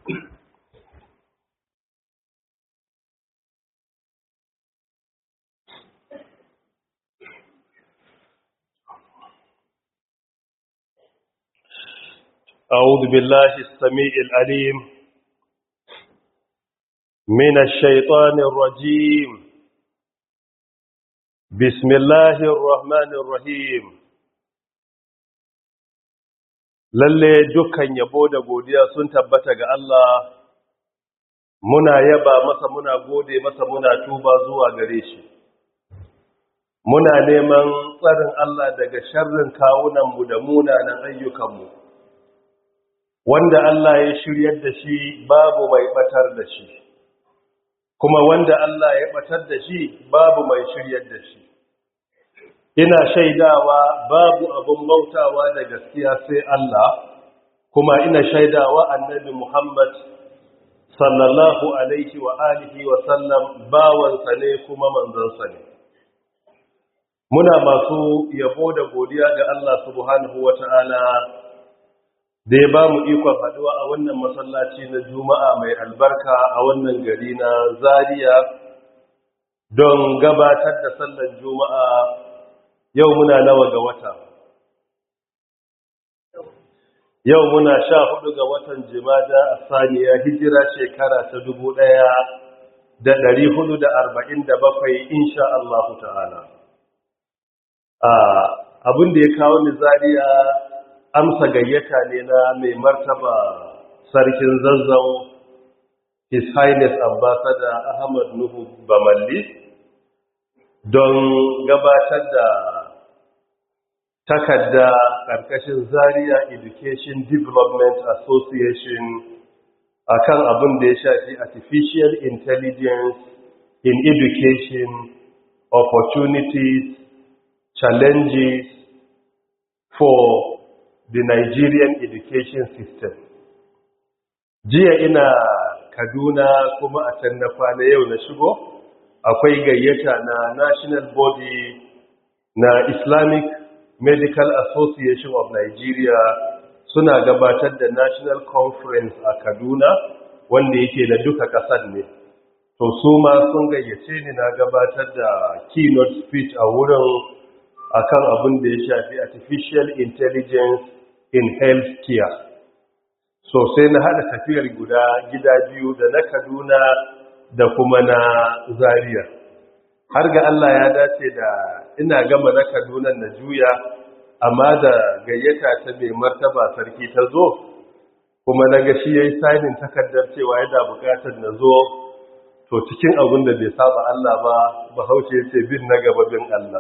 أعوذ بالله السميع العليم من الشيطان الرجيم بسم الله الرحمن الرحيم lalle dukkan yabo da godiya sun tabbata ga Allah muna yaba masa muna gode masa muna tuba zuwa gare shi muna neman tsarin Allah daga sharrin kawunanmu da munanan ayyukanmu wanda Allah ya shiryar da shi babu mai batar da shi kuma wanda Allah ya batar da shi babu mai shiryar da shi ina shaidawa babu abun bautawa da gaskiya sai Allah kuma ina shaidawa annabi Muhammad sallallahu alaihi wa alihi wa sallam bawansa ne kuma manzansa ne muna masu yabo da godiya ga Allah subhanahu wata'ala da ya ba mu ikon haduwa a wannan masallaci na juma'a mai albarka a wannan gari na Zaria don gabatar da sallar juma'a yau muna nawa ga wata yau muna sha hudu ga watan jimada a saniya hijira shekara ta dubu ɗaya da ɗari hudu da arba'in da bakwai insha Allah ta'ala abin da ya kawo ni Zaria amsa gayyata ne na mai martaba sarkin zazzau his highness ambassador ahmad nuhu bamalli don gabatar da takarda karkashin zaria education development association akan abin da ya shafi artificial intelligence in education opportunities challenges for the Nigerian education system. Jiya ina Kaduna kuma a can na kwana yau na shigo, akwai gayyata na National Body na Islamic Medical Association of Nigeria suna gabatar da National Conference a Kaduna wanda yake na duka ƙasar ne. To su ma sun gayyace ni na gabatar da keynote speech a wurin akan abin da ya shafi artificial intelligence in health care so sai na hada tafiyar guda gida biyu da na kaduna da kuma na zaria har ga allah ya dace da ina gama na kaduna na juya amma da gayyata ta mai martaba sarki ta zo kuma na ga shi ya yi sainin takardar cewa yana bukatar na zo to cikin abin da bai saba allah ba bahaushe ce bin na gaba bin allah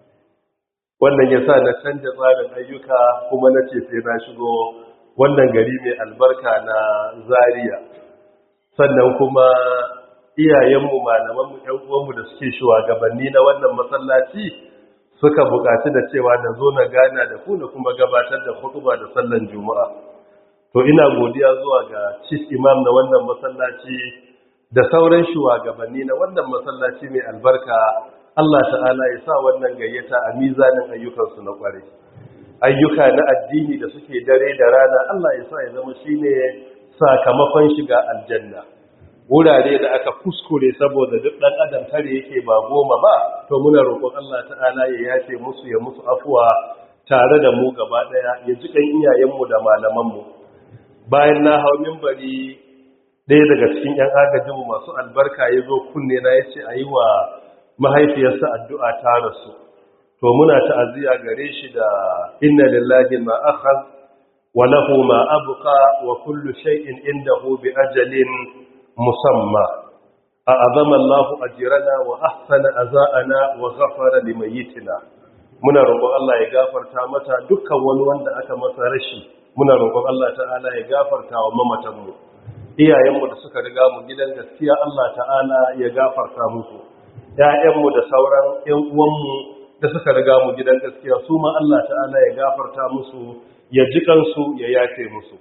wannan ya sa na canja tsarin ayyuka kuma na ce sai na shigo wannan gari mai albarka na zaria sannan kuma iyayenmu malamanmu ‘yan uwanmu da suke shugabanni na wannan masallaci suka buƙaci da cewa na zo na gana da ku na kuma gabatar da hutuba da sallan juma'a to ina godiya zuwa ga chief imam na wannan masallaci da sauran shugabanni na wannan masallaci mai albarka Allah ta'ala ya sa wannan gayyata a mizanin ayyukansu na kware ayyuka na addini da suke dare da rana Allah ya sa ya zama shine sakamakon shiga aljanna wurare da aka kuskure saboda duk dan adam tare yake ba goma ba to muna roƙon Allah ta'ala ya yafe musu ya musu afuwa tare da mu gaba daya ya ji kan iyayenmu da malamanmu bayan na hau minbari ɗaya daga cikin 'yan agajinmu masu albarka ya zo kunne na ya ce a yi wa mahaifiyarsa addu'a ta rasu to muna ta'aziyya gare shi da inna lillahi ma akhadh wa lahu ma abqa wa kullu shay'in indahu bi ajalin musamma a'azama Allah ajrana wa ahsana azana wa ghafara limayyitina muna roƙon Allah ya gafarta mata dukkan wani wanda aka masa rashi muna roƙon Allah ta'ala ya gafarta wa mamatanmu iyayenmu da suka riga mu gidan gaskiya Allah ta'ala ya gafarta musu ‘ya'yanmu da sauran ‘yan uwanmu da suka riga mu gidan gaskiya su ma Allah ta'ala ya gafarta musu ya ji kansu ya yafe musu.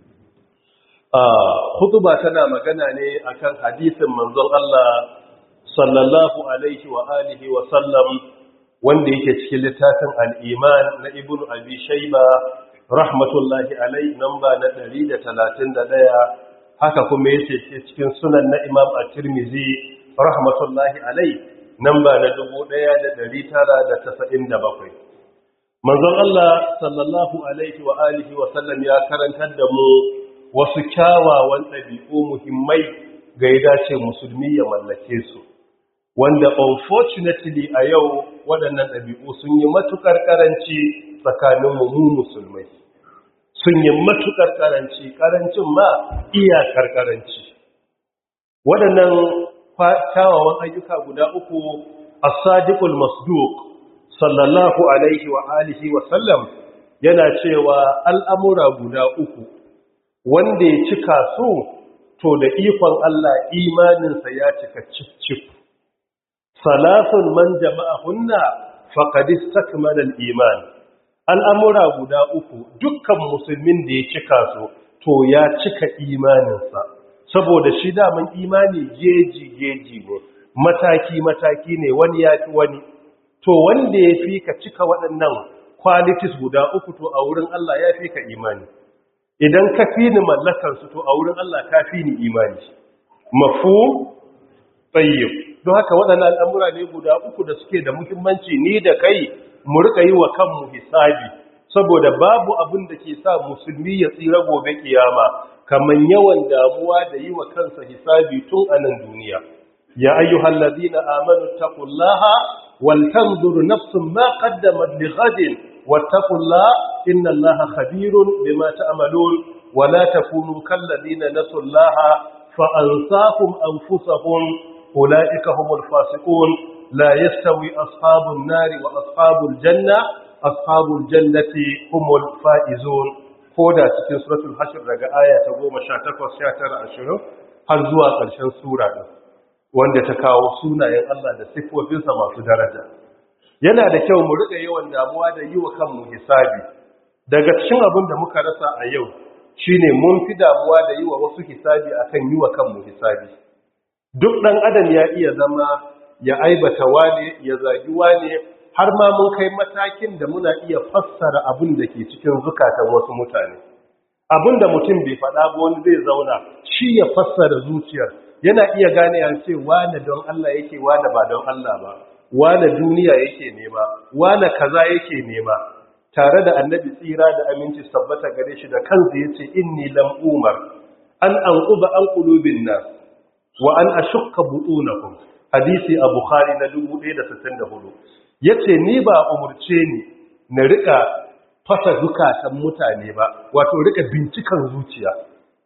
Hutuba tana magana ne akan hadisin manzon Allah sallallahu alaihi wa alihi wa sallam wanda yake cikin littafin al'iman na ibn abi shaiba rahmatullahi alai namba na 131 haka kuma yace cikin sunan na Imam At-Tirmidhi rahmatullahi alai namba na 1997 manzon Allah sallallahu alaihi wa alihi wa sallam ya karantar da mu wasu kyawawan ɗabi'u muhimmai ga ya dace musulmi ya mallake su wanda unfortunately a yau waɗannan ɗabi'u sun yi matuƙar ƙaranci tsakanin mu musulmai sun yi matuƙar ƙaranci ƙarancin ma iyakar ƙaranci waɗannan kyawawan ayyuka guda uku as-sadiqul masduq sallallahu alaihi wa alihi wa sallam yana cewa al'amura guda uku wanda ya cika su to da ikon Allah imaninsa ya cika cif-cif salasun man jama'a hunna faƙadis takmalar iman al'amura guda uku dukkan musulmin da ya cika su to ya cika imaninsa saboda shi daman imani geji-geji ne mataki-mataki ne wani ya fi wani to wanda ya fi ka cika waɗannan qualities guda uku to a wurin Allah ya fi ka imani idan ka fi ni mallakarsu to a wurin Allah ka fi ni imani mafu tsayyib don haka waɗannan al'amura ne guda uku da suke da muhimmanci ni da kai mu rika yi wa kanmu hisabi saboda babu abin da ke sa musulmi ya tsira gobe kiyama kamar yawan damuwa da yi wa kansa hisabi tun a nan duniya ya ayyuhal ladina amanu taqullaha wal tanzur nafsun ma qaddamat li ghadin wattaqullaha inna allaha khabirun bima ta'malun wa la takunu kal ladina nasullaha fa ansahum anfusahum ulaika humul fasiqun la yastawi ashabun nari wa ashabul janna ashabul jannati humul faizun koda cikin suratul hashr daga aya ta 18 19 20 har zuwa ƙarshen sura din wanda ta kawo sunayen Allah da sifofinsa masu daraja yana da kyau mu riƙa yawan damuwa da yi wa kanmu hisabi daga cikin abin da muka rasa a yau shine mun fi damuwa da yi wa wasu hisabi akan yi wa kanmu hisabi duk ɗan adam ya iya zama ya aibata wane ya zagi wane har ma mun kai matakin da muna iya fassara abin da ke cikin zukatan wasu mutane abin da mutum bai faɗa ba wani zai zauna shi ya fassara zuciyar yana iya gane ya ce wane don Allah yake wane ba don Allah ba wane duniya yake nema wane kaza yake nema tare da annabi tsira da aminci sabbata gare shi da kansa yace inni lam umar an anquba an qulubin nas wa an ashukka butunakum hadisi a bukhari na 1164 yace ni ba umurce ni na rika fasa zukatan mutane ba wato rika bincikan zuciya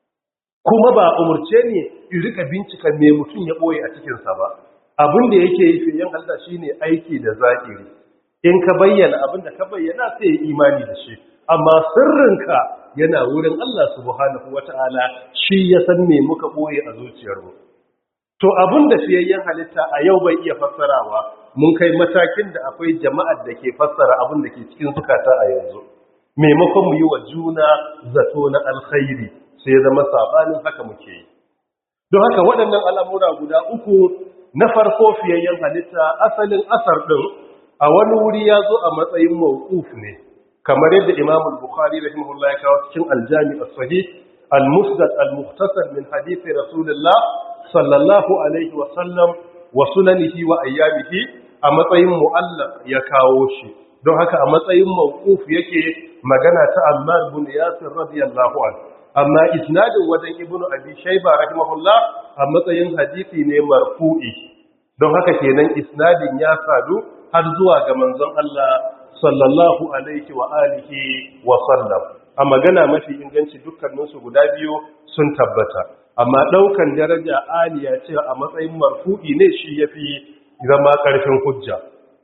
kuma ba umurce ni in rika bincikan me mutum ya boye a cikin sa ba abin da yake yi fiyen Allah shine aiki da zahiri in ka bayyana abin da ka bayyana sai imani da shi amma sirrinka yana wurin Allah subhanahu wata'ala shi ya san me muka boye a zuciyarmu to abin da fiyayyen halitta a yau bai iya fassarawa mun kai matakin da akwai jama'ar da ke fassara abin da ke cikin zukata a yanzu maimakon mu yi wa juna zato na alkhairi sai ya zama sabanin haka muke yi don haka waɗannan al'amura guda uku na farko fiyayyen halitta asalin asar ɗin a wani wuri ya zo a matsayin mawquf ne kamar yadda imam al-bukhari rahimahullah ya kawo cikin aljami as-sahih al-musnad al-mukhtasar min hadith rasulullah sallallahu alaihi wa sallam wa sunanihi wa ayyamihi a matsayin mu'allaq ya kawo shi don haka a matsayin mawquf yake magana ta Ammar bin Yasir radiyallahu anhu amma isnadin wajen ibnu abi shayba rahimahullah a matsayin hadisi ne marfu'i don haka kenan isnadin ya sadu har zuwa ga manzon Allah sallallahu alaihi wa alihi wa sallam a magana mafi inganci dukkaninsu guda biyu sun tabbata amma daukan daraja aliya ce a matsayin marfu'i ne shi yafi zama karfin hujja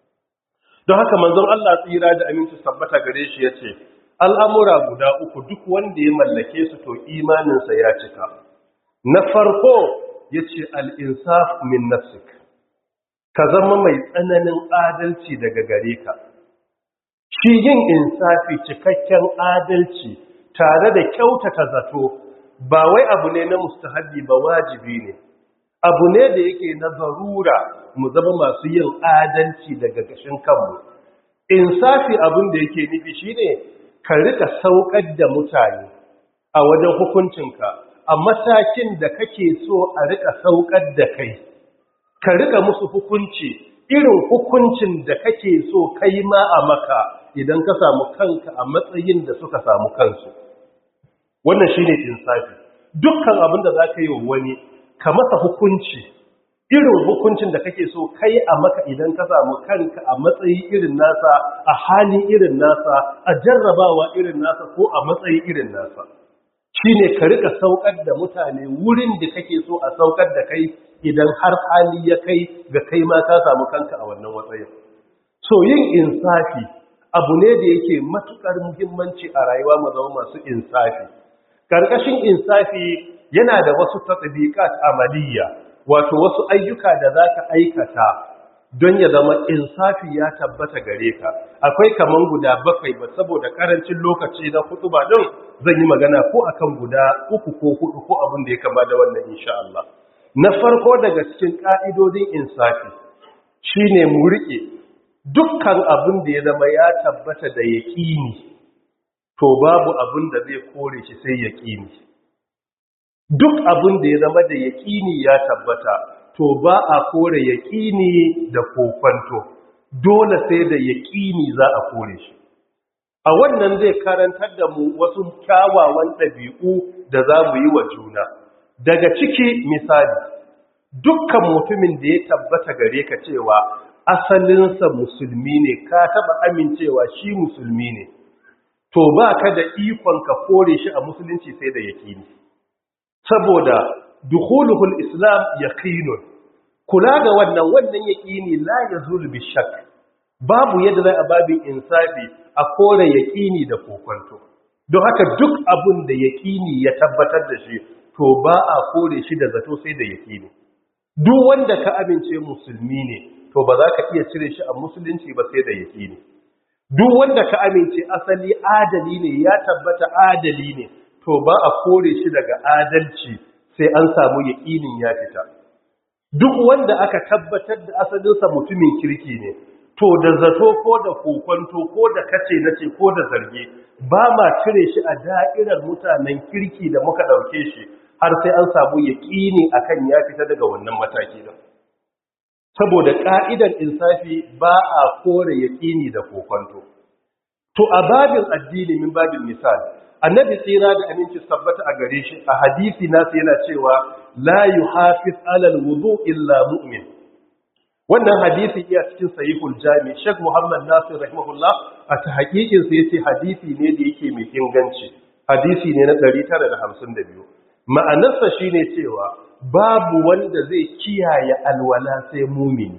don haka manzon Allah tsira da aminci tabbata gare shi yace al'amura guda uku duk wanda ya mallake su to imaninsa ya cika na farko yace al-insaf min nafsik ka zama mai tsananin adalci daga gare ka shi yin insafi cikakken adalci tare da kyautata zato ba wai abu ne na mustahabi ba wajibi ne abu ne da yake na zarura mu zama masu yin adalci daga gashin kanmu insafi abin da yake nufi shine ka rika saukar da mutane a wajen hukuncinka a matakin da kake so a rika saukar da kai ka rika musu hukunci irin hukuncin da kake so kai ma a maka idan ka samu kanka a matsayin da suka samu kansu wannan shine insafi dukkan abin da za ka yi wa wani ka masa hukunci irin hukuncin da kake so kai a maka idan ka samu kanka a matsayi irin nasa a hali irin nasa a jarrabawa irin nasa ko a matsayi irin nasa shine ka rika saukar da mutane wurin da kake so a saukar da kai idan har hali ya kai ga kai ma ka samu kanka a wannan matsayin so yin insafi abu ne da yake matukar muhimmanci a rayuwa mu zama masu insafi karkashin insafi yana da wasu tatbiqat amaliyya wato wasu ayyuka da za ka aikata don ya zama insafi ya tabbata gare ka akwai kaman guda bakwai ba saboda karancin lokaci na hudu ba din zan yi magana ko akan guda uku ko hudu ko abin da ya kama da wannan insha Allah na farko daga cikin ka'idodin insafi shine mu rike dukkan abin da ya zama ya tabbata da yaqini to babu abin da zai kore shi sai yaqini duk abin da ya zama da yaƙini ya tabbata to ba a kore yaƙini da kokwanto dole sai da yaƙini za a kore shi a wannan zai karantar da mu wasu kyawawan ɗabi'u da za mu yi wa juna daga ciki misali dukkan mutumin da ya tabbata gare ka cewa asalinsa musulmi ne ka taɓa amincewa shi musulmi ne to ba ka da ikon ka kore shi a musulunci sai da yaƙini saboda dukhuluhul islam yaqinun kula ga wannan wannan yaqini la yazul bi shakk babu yadda za a babin insafi a kore yaqini da kokonto don haka duk abun da yaqini ya tabbatar da shi to ba a kore shi da zato sai da yaqini duk wanda ka amince musulmi ne to ba za ka iya cire shi a musulunci ba sai da yaqini duk wanda ka amince asali adali ne ya tabbata adali ne to ba a kore shi daga adalci sai an samu yaƙinin ya fita duk wanda aka tabbatar da asalinsa mutumin kirki ne to da zato ko da kokonto ko da kace nace ko da zarge ba ma cire shi a da'irar mutanen kirki da muka ɗauke shi har sai an samu yaƙini akan ya fita daga wannan mataki din saboda ƙa'idar insafi ba a kore yaƙini da kokonto to a babin addini min babin misali annabi tsira da aminci tabbata a gare shi a hadisi nasu yana cewa la yuhafiz alal wudu illa mu'min wannan hadisi iya cikin sahihul jami Sheikh Muhammad Nasir rahimahullah a ta hakikin sa yace hadisi ne da yake mai inganci hadisi ne na 952 ma'anarsa shine cewa babu wanda zai kiyaye alwala sai mu'mini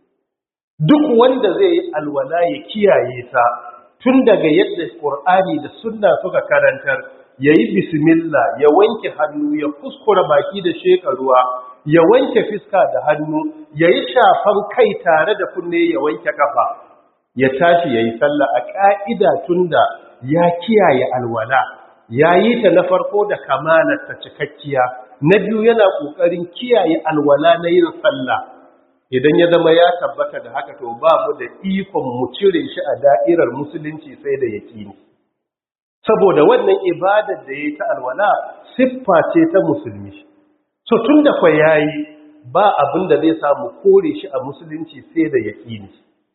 duk wanda zai yi alwala ya kiyaye ta tun daga yadda Qur'ani da sunna suka karantar yayi bismillah ya wanke hannu ya kuskura baki da shekaruwa ya wanke fiska da hannu yayi shafan kai tare da kunne ya wanke kafa ya tashi yayi sallah a ka'ida tunda ya kiyaye alwala yayi ta na farko da kamalar ta cikakkiya na biyu yana kokarin kiyaye alwala na yin sallah idan ya zama ya tabbata da haka to ba mu da ikon mu cire shi a da'irar musulunci sai da yaƙini saboda wannan ibadar da ya ta alwala siffa ce ta musulmi so tun da kwa yayi ba abin da zai samu kore shi a musulunci sai da yaƙini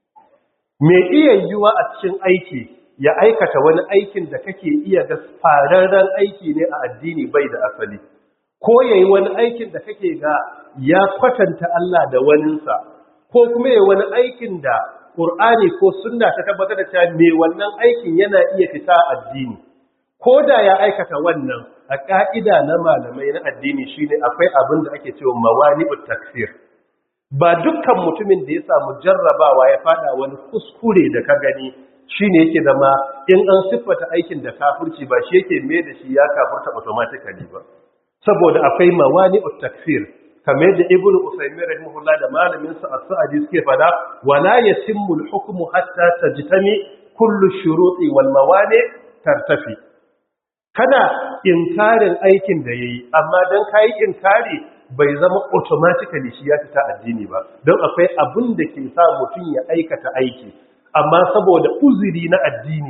me iya yiwa a cikin aiki ya aikata wani aikin da kake iya ga fararren aiki ne a addini bai da asali ko yayi wani aikin da kake ga ya kwatanta Allah da waninsa ko kuma yayi wani aikin da Qur'ani ko sunna ta tabbatar da cewa me wannan aikin yana iya fita addini ko da ya aikata wannan a ka'ida na malamai na addini shine akwai abin da ake cewa mawani'ut takfir ba dukkan mutumin da ya samu jarrabawa ya fada wani kuskure da ka gani shine yake zama in an siffata aikin da kafirci ba shi yake mai da shi ya kafirta automatically ba saboda akwai mawani'ut takfir kamar yadda ibn usaymin rahimahullah da malamin sa as-sa'di suke fada wala yatimmu al-hukmu hatta tajtami kullu shuruti wal mawani tartafi kana inkarin aikin da yayi amma dan kai inkari bai zama automatically shi ya fita addini ba don akwai abin da ke sa mutum ya aikata aiki amma saboda uzuri na addini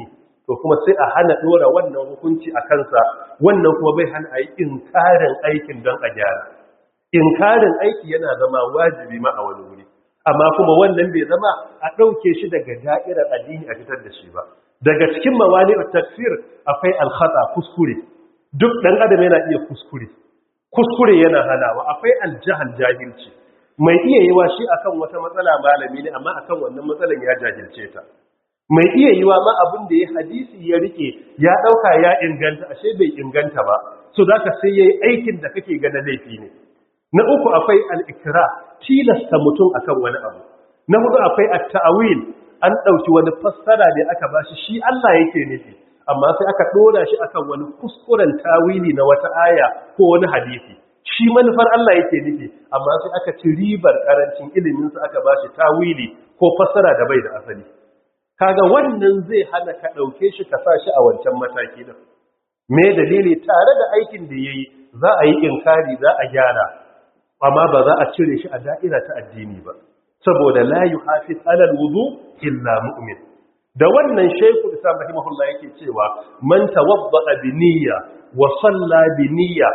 to kuma sai a hana dora wannan hukunci a kansa wannan kuma bai hana a yi inkarin aikin don a gyara inkarin aiki yana zama wajibi ma a wani wuri amma kuma wannan bai zama a ɗauke shi daga da'irar addini a fitar da shi ba daga cikin mawani tafsir akwai alkhata kuskure duk ɗan adam yana iya kuskure kuskure yana hanawa akwai aljahal jahilci mai iya yiwa shi akan wata matsala malami ne amma akan wannan matsalan ya jahilce ta mai iya yiwa ma abin da ya hadisi ya rike ya dauka ya inganta ashe bai inganta ba so zaka sai yayi aikin da kake ga na laifi ne na uku akwai al-ikra tilasta mutum akan wani abu na hudu akwai at-ta'wil an dauki wani fassara ne aka bashi shi Allah yake nufi amma sai aka dora shi akan wani kuskuren tawili na wata aya ko wani hadisi shi manufar Allah yake nufi amma sai aka ci ribar karancin ilimin sa aka bashi tawili ko fassara da bai da asali kaga wannan zai hana ka dauke shi ka sa shi a wancan mataki din me dalili tare da aikin da yayi za a yi inkari za a gyara amma ba za a cire shi a da'ira ta addini ba saboda la yuhafiz alal wudu illa mu'min da wannan shaykhu islam rahimahullah yake cewa man tawadda bi niyya wa salla bi niyya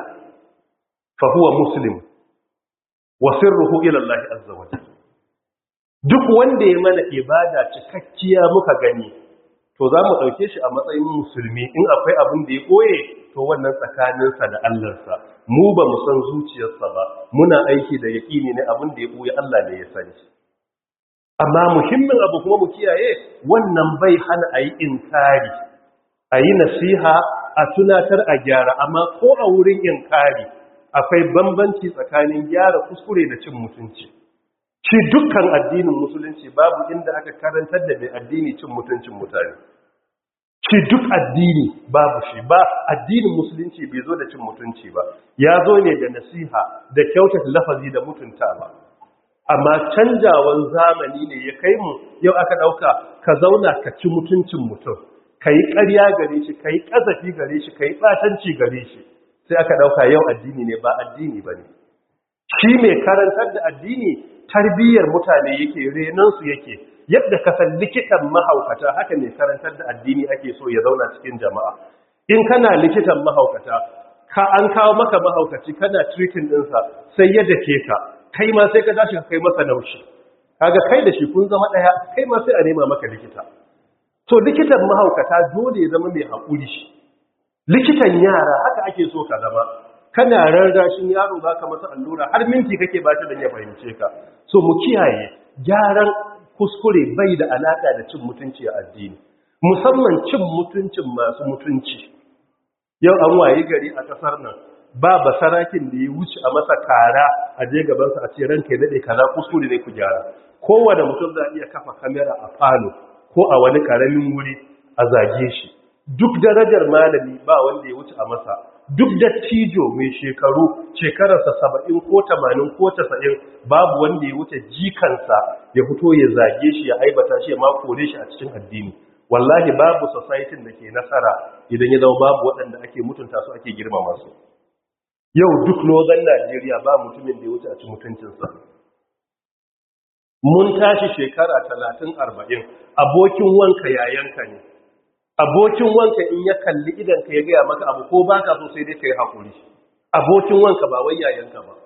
fa huwa muslim wa sirruhu ila Allah azza wa jalla duk wanda ya mana ibada cikakkiya muka gani to za mu ɗauke shi a matsayin musulmi in akwai abin da ya ɓoye to wannan tsakaninsa da Allahnsa mu ba mu san zuciyarsa ba muna aiki da yaƙini ne abin da ya ɓoye Allah ne ya sani amma muhimmin abu kuma mu kiyaye wannan bai hana a yi inkari a yi nasiha a tunatar a gyara amma ko a wurin inkari akwai bambanci tsakanin gyara kuskure da cin mutunci shi dukkan addinin musulunci babu inda aka karantar da mai addini cin mutuncin mutane shi duk addini babu shi ba addinin musulunci bai zo da cin mutunci ba ya zo ne da nasiha da kyautata lafazi da mutunta ba amma canjawan zamani ne ya kai mu yau aka dauka ka zauna ka ci mutuncin mutum ka yi ƙarya gare shi ka yi ƙazafi gare shi ka yi ɓatanci gare shi sai aka dauka yau addini ne ba addini ba ne shi mai karantar da addini tarbiyyar mutane yake renansu yake yadda ka san likitan mahaukata haka ne karantar da addini ake so ya zauna cikin jama'a in kana likitan mahaukata ka an kawo maka mahaukaci kana treating ɗinsa sai ya dake ka kai ma sai ka tashi ka kai masa naushi kaga kai da shi kun zama ɗaya kai ma sai a nema maka likita to likitan mahaukata dole ya zama mai haƙuri shi likitan yara haka ake so ka zama kana rarrashin yaro za ka masa allura har minti kake ba ta don ya fahimce ka so mu kiyaye gyaran kuskure bai da alaƙa da cin mutunci a addini musamman cin mutuncin masu mutunci yau an waye gari a ƙasar nan ba ba sarakin da ya wuce a masa kara a je gabansa a ce ranka ya daɗe kaza kuskure ne ku gyara kowane mutum za a iya kafa kamera a falo ko a wani ƙaramin wuri a zage shi duk darajar malami ba wanda ya wuce a masa duk dattijo mai shekaru shekararsa saba'in ko tamanin ko tasa'in babu wanda ya wuce jikansa ya fito ya zage shi ya aibata shi ya makore shi a cikin addini wallahi babu society da ke nasara idan ya zama babu waɗanda ake mutunta su ake girmama su yau duk northern Najeriya ba mutumin da ya wuce a ci mutuncinsa mun tashi shekara talatin arba'in abokin wanka yayanka ne abokin wanka in ya kalli idanka ya gaya maka abu ko baka so sai dai ka yi haƙuri abokin wanka ba wai yayanka ba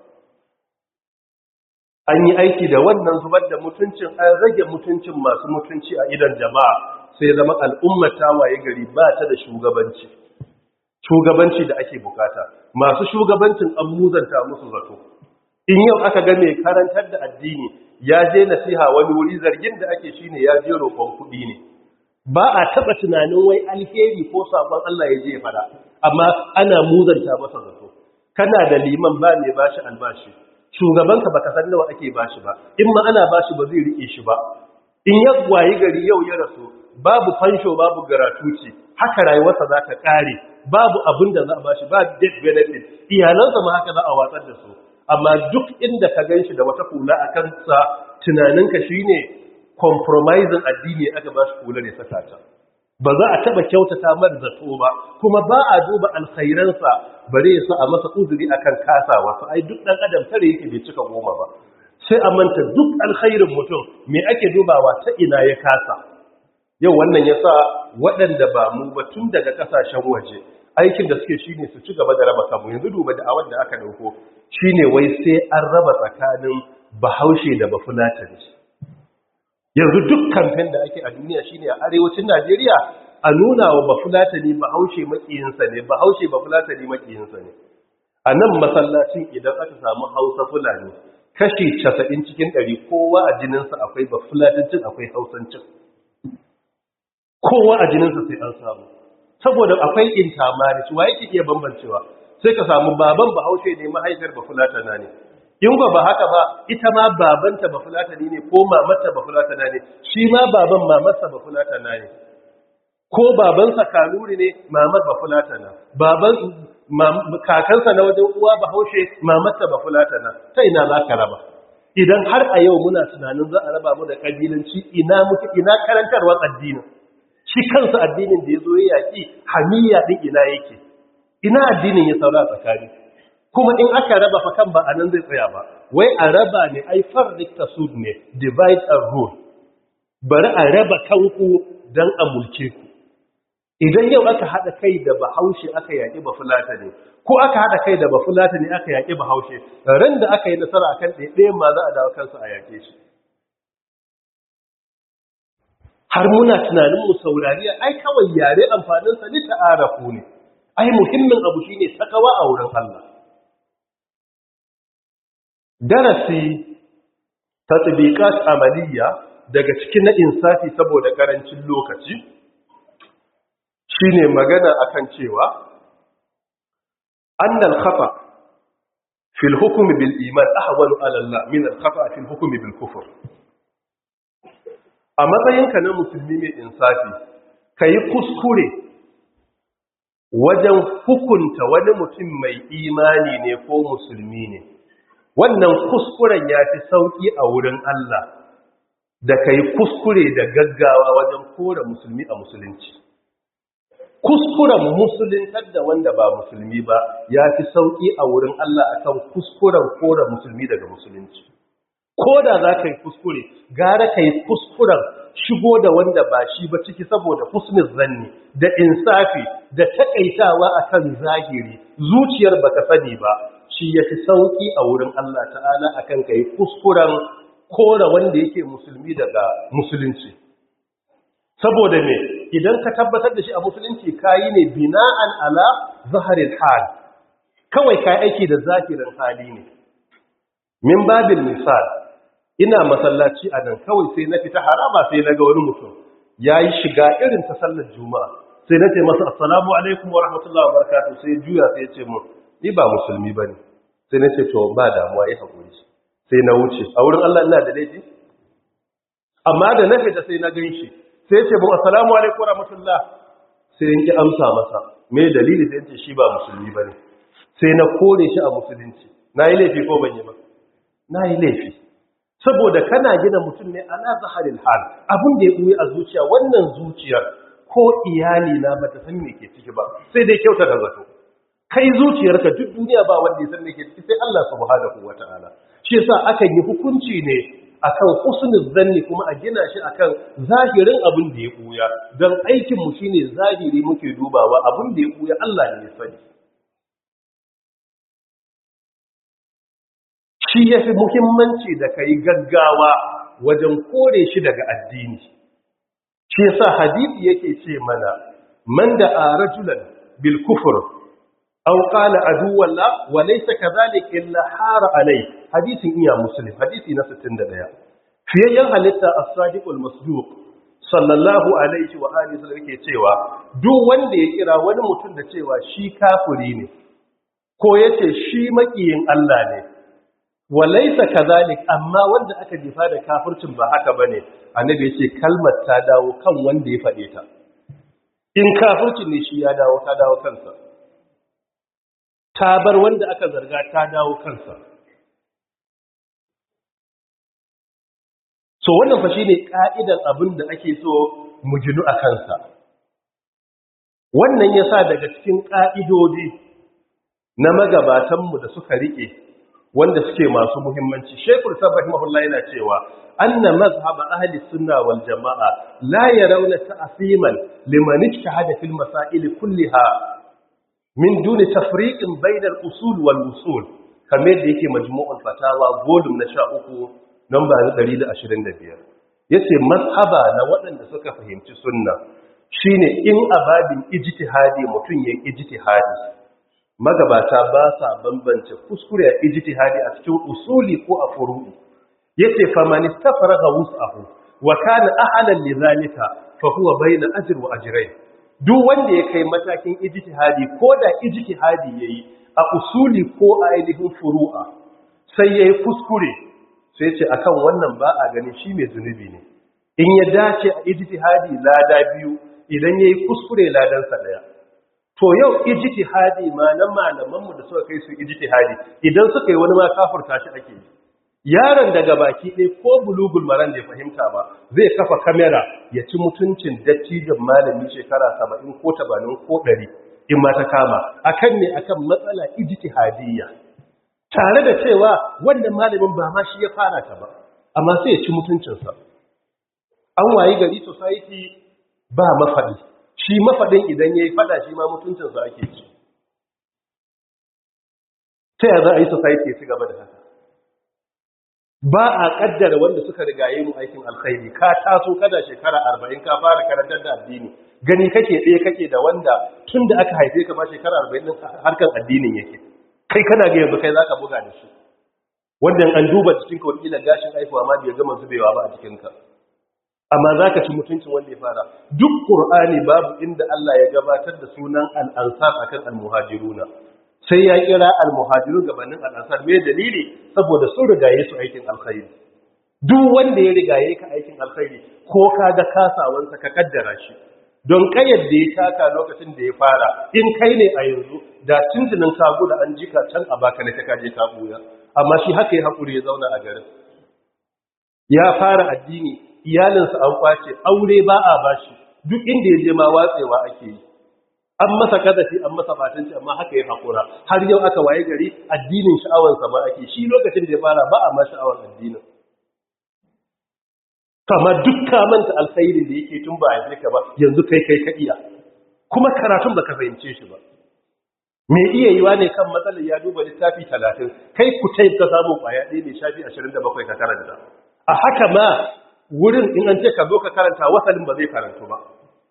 an yi aiki da wannan zubar da mutuncin an rage mutuncin masu mutunci a idan jama'a sai zama al'ummar ta waye gari ba ta da shugabanci shugabanci da ake bukata masu shugabancin an muzanta musu zato in yau aka ga mai karantar da addini ya je nasiha wani wuri zargin da ake shine ya je roƙon kuɗi ne ba a taɓa tunanin wai alheri ko sabon Allah ya je fada amma ana muzanta masa zato kana da liman ba mai bashi albashi shugabanka baka san nawa ake bashi ba in ma ana bashi ba zai rike shi ba in ya wayi gari yau ya rasu babu fansho babu garatuci haka rayuwarsa za ta kare babu abin da za a bashi ba death benefit iyalansa ma haka za a watsar da su amma duk inda ka gan shi da wata kula a kansa tunaninka shine compromising addini aka ba shi kula ne saka ta ba za a taba kyautata mar zato ba kuma ba a duba alkhairansa bare ya sa a masa uzuri akan kasawa su ai duk dan adam tare yake bai cika goma ba sai a manta duk alkhairin mutum me ake dubawa ta ina ya kasa yau wannan ya sa waɗanda ba mu ba tun daga ƙasashen waje aikin da suke shine su ci gaba da raba kanmu yanzu duba da awar da aka ɗauko shine wai sai an raba tsakanin bahaushe da bafulatani yanzu duk kamfen da ake a duniya shine a arewacin najeriya a nuna wa bafulatani bahaushe makiyinsa ne bahaushe bafulatani makiyinsa ne a nan masallacin idan aka samu hausa fulani kashi casa'in cikin ɗari kowa a jininsa akwai bafulatancin akwai hausancin kowa a jininsa sai an samu saboda akwai intermarriage wa yake iya bambancewa sai ka samu baban bahaushe ne mahaifiyar bafulatana ne in ba ba haka ba ita ma babanta bafulatani ne ko mamarta bafulatana ne shi ma baban mamarsa bafulatana ne ko babansa kanuri ne mamar bafulatana baban kakansa na wajen uwa bahaushe mamarta bafulatana ta ina za ka raba idan har a yau muna tunanin za a raba mu da kabilanci ina muke ina karantarwar addinin shi kansa addinin da ya zo ya yaƙi hamiya ɗin ina yake ina addinin ya saura tsakani kuma in aka raba fa kan ba a nan zai tsaya ba wai a raba ne ai farrik tasud ne divide and rule bari a raba kanku don a mulke ku idan yau aka haɗa kai da bahaushe aka yaƙi bafulata ne ko aka haɗa kai da bafulata ne aka yaƙi bahaushe ran da aka yi nasara akan ɗaiɗayan ma za a dawo kansa a yaƙe shi har muna tunanin mu saurari ai kawai yare amfaninsa ni ta'arafu ne ai muhimmin abu shine takawa a wurin Allah darasi tatbiqat amaliya daga cikin na insafi saboda karancin lokaci shine magana akan cewa annal khata fil hukmi bil iman ahwalu ala Allah min al khata fil hukmi bil kufr a matsayinka na musulmi mai insafi ka yi kuskure wajen hukunta wani mutum mai imani ne ko musulmi ne wannan kuskuren ya fi sauƙi a wurin Allah da ka yi kuskure da gaggawa wajen kora musulmi a musulunci kuskuren musuluntar da wanda ba musulmi ba ya fi sauƙi a wurin Allah akan kuskuren kora musulmi daga musulunci ko da za ka yi kuskure gara ka yi kuskuren shigo da wanda ba shi ba ciki saboda husnin zanni da insafi da takaitawa akan zahiri zuciyar baka sani ba shi ya fi sauƙi a wurin Allah ta'ala akan ka yi kuskuren kora wanda yake musulmi daga musulunci saboda me idan ka tabbatar da shi a musulunci kayi ne bina'an ala zaharil hal kawai kayi aiki da zahirin hali ne min babin misal ina masallaci a nan kawai sai na fita haraba sai na ga wani mutum ya yi shiga irin ta sallar juma'a sai na ce masa assalamu alaikum wa rahmatullahi wa barakatuh sai juya sai ya ce mun ni ba musulmi bane sai na ce to ba damuwa yi hakuri sai na wuce a wurin Allah ina da laifi amma da na fita sai na gan shi sai ce mun assalamu alaikum wa rahmatullah sai yanki amsa masa me dalili sai ce shi ba musulmi bane sai na kore shi a musulunci na yi laifi ko ban yi ba na yi laifi saboda kana gina mutum ne ala zaharil hal abin da ya buye a zuciya wannan zuciyar ko iyali na bata san me ke ciki ba sai dai kyauta da zato kai zuciyarka duk duniya ba wanda ya san me ke ciki sai Allah subhanahu wataala shi yasa akan yi hukunci ne akan husnul zanni kuma a gina shi akan zahirin abin da ya buya dan aikin mu shine zahiri muke dubawa abin da ya buya Allah ne ya sani shi ya fi muhimmanci da ka yi gaggawa wajen kore shi daga addini shi yasa hadisi yake ce mana man da a rajulan bil kufur aw qala aduwalla wa laysa kadhalik illa hara alai hadisin iya muslim hadisi na 61 fiyayyen halitta as-sadiqul masduq sallallahu alaihi wa alihi sallam yake cewa duk wanda ya kira wani mutum da cewa shi kafiri ne ko yace shi makiyin Allah ne walaisa kazalik amma wanda aka jifa da kafircin ba haka bane annabi yace kalmar ta dawo kan wanda ya fade ta in kafircin ne shi ya dawo ta dawo kansa ta bar wanda aka zarga ta dawo kansa so wannan fa shine ka'idar abin da ake so mu ginu a kansa wannan yasa daga cikin ka'idodi na magabatanmu da suka rike wanda suke masu muhimmanci shekul sabahimahullah yana cewa anna mazhab ahli sunna wal jamaa la yarawna ta'siman liman ijtahada fil masail kulliha min duni tafriqin bayna al-usul wal usul kamar da yake majmu'ul fatawa volume na 13 number 125 yace mazhaba na waɗanda suka fahimci sunna shine in ababin ijtihadi mutun yayin ijtihadi magabata ba sa bambance kuskure a ijtihadi a cikin usuli ko a furu'i yace fa man istafraga wus'ahu wa kana ahlan lidhalika fa huwa bayna ajr wa ajrayn duk wanda ya kai matakin ijtihadi ko da ijtihadi yayi a usuli ko a ainihin furu'a sai yayi kuskure sai ce akan wannan ba a ganin shi mai zunubi ne in ya dace a ijtihadi lada biyu idan yayi kuskure ladan sa daya to yau ijtihadi ma na malaman mu da suka kai su ijtihadi idan suka yi wani ma kafirta shi ake yi yaron daga baki ɗaya ko bulugul maran da ya fahimta ba zai kafa kamera ya ci mutuncin dattijan malami shekara 70 ko 80 ko 100 in ma ta kama akan ne akan matsala ijtihadiyya tare da cewa wannan malamin ba ma shi ya fara ta ba amma sai ya ci mutuncinsa an wayi gari society ba mafaɗi shi mafaɗin idan ya yi faɗa shi ma mutuncinsa ake ci ta yaya za a yi society ya ci gaba da haka ba a ƙaddara wanda suka rigaye mu aikin alkhairi ka taso kada shekara arba'in ka fara karantar da addini gani kake ɗaya kake da wanda tun da aka haife ka ma shekara arba'in ɗin harkar addinin yake kai kana ga yanzu kai za ka buga da shi wanda an duba cikinka wakila gashin haifuwa ma bai gama zubewa ba a jikinka amma za ka ci mutuncin wanda ya fara duk ƙur'ani babu inda Allah ya gabatar da sunan al'ansar a kan almuhajiruna sai ya kira almuhajiru gabanin al'ansar mai dalili saboda sun rigaye su aikin alkhairi duk wanda ya rigaye ka aikin alkhairi ko ka ga kasawansa ka kaddara shi don kayar da ya taka lokacin da ya fara in kai ne a yanzu da tuntunin kagu da an jika can a baka na ta kaje ka buya amma shi haka ya haƙuri ya zauna a garin ya fara addini iyalinsa an kwace aure ba a bashi duk inda ya je ma watsewa ake yi an masa kadafi an masa batanci amma haka ya haƙura har yau aka waye gari addinin sha'awansa ma ake shi lokacin da ya fara ba a ma sha'awar addinin kama duk manta alkhairin da yake tun ba a ka ba yanzu kai kai ka iya kuma karatun baka fahimce shi ba me iya yiwa ne kan matsalar ya duba littafi talatin kai ku taif ka samu kwaya ɗaya mai shafi ashirin da bakwai ka karanta a haka ma wurin in an ce ka zo ka karanta wasalin ba zai karantu ba